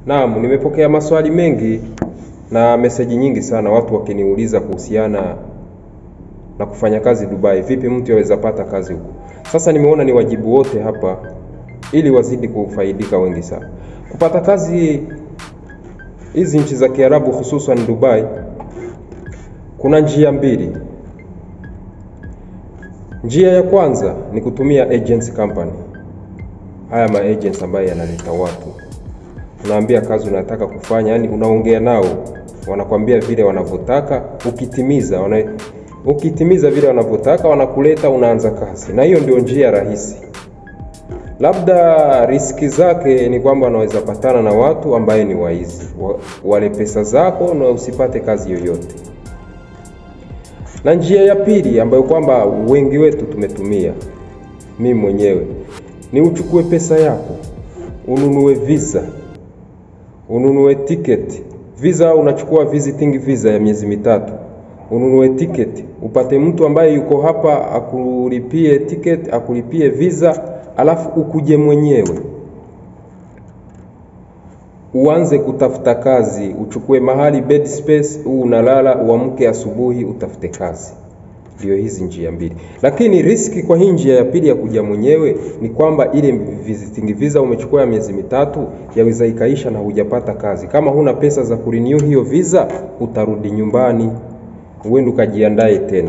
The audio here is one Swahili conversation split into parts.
Naam, nimepokea maswali mengi na meseji nyingi sana, watu wakiniuliza kuhusiana na kufanya kazi Dubai. Vipi mtu yaweza pata kazi huko? Sasa nimeona ni wajibu wote hapa ili wazidi kufaidika wengi sana. Kupata kazi hizi nchi za Kiarabu hususan Dubai, kuna njia mbili. Njia ya kwanza ni kutumia agency company, haya ma agents ambayo yanaleta watu, unaambia kazi unataka kufanya, yani unaongea nao, wanakwambia vile wanavyotaka, ukitimiza wana, ukitimiza vile wanavyotaka wanakuleta, unaanza kazi, na hiyo ndio njia rahisi. Labda riski zake ni kwamba unaweza patana na watu ambaye ni waizi, wa, wale pesa zako na usipate kazi yoyote. Na njia ya pili ambayo kwamba wengi wetu tumetumia, mimi mwenyewe, ni uchukue pesa yako ununue visa, ununue tiketi. Visa unachukua visiting visa ya miezi mitatu, ununue tiketi, upate mtu ambaye yuko hapa akulipie tiketi, akulipie visa, alafu ukuje mwenyewe uanze kutafuta kazi, uchukue mahali bed space, huu unalala, uamke asubuhi utafute kazi. Ndio hizi njia mbili, lakini riski kwa hii njia ya pili ya kuja mwenyewe ni kwamba ile visiting visa umechukua ya miezi mitatu yaweza ikaisha na hujapata kazi. Kama huna pesa za kurenew hiyo visa, utarudi nyumbani, uende ukajiandae tena.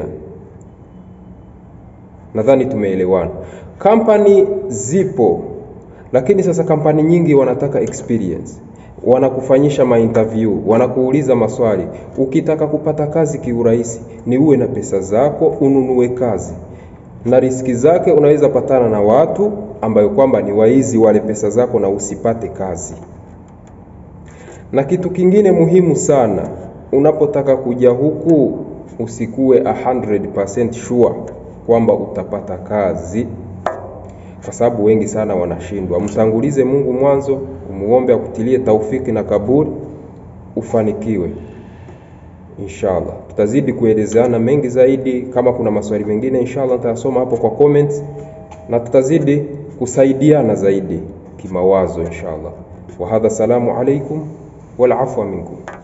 Nadhani tumeelewana. Kampani zipo, lakini sasa kampani nyingi wanataka experience wanakufanyisha mainterview, wanakuuliza maswali. Ukitaka kupata kazi kiurahisi, ni uwe na pesa zako, ununue kazi, na riski zake unaweza patana na watu ambayo kwamba ni waizi wale pesa zako na usipate kazi. Na kitu kingine muhimu sana, unapotaka kuja huku usikuwe 100% sure kwamba utapata kazi kwa sababu wengi sana wanashindwa. Mtangulize Mungu mwanzo, umuombe akutilie taufiki na kaburi, ufanikiwe inshallah. Tutazidi kuelezeana mengi zaidi. Kama kuna maswali mengine, inshallah nitayasoma hapo kwa comments, na tutazidi kusaidiana zaidi kimawazo inshallah. Wa hadha, salamu alaikum wal afwa minkum.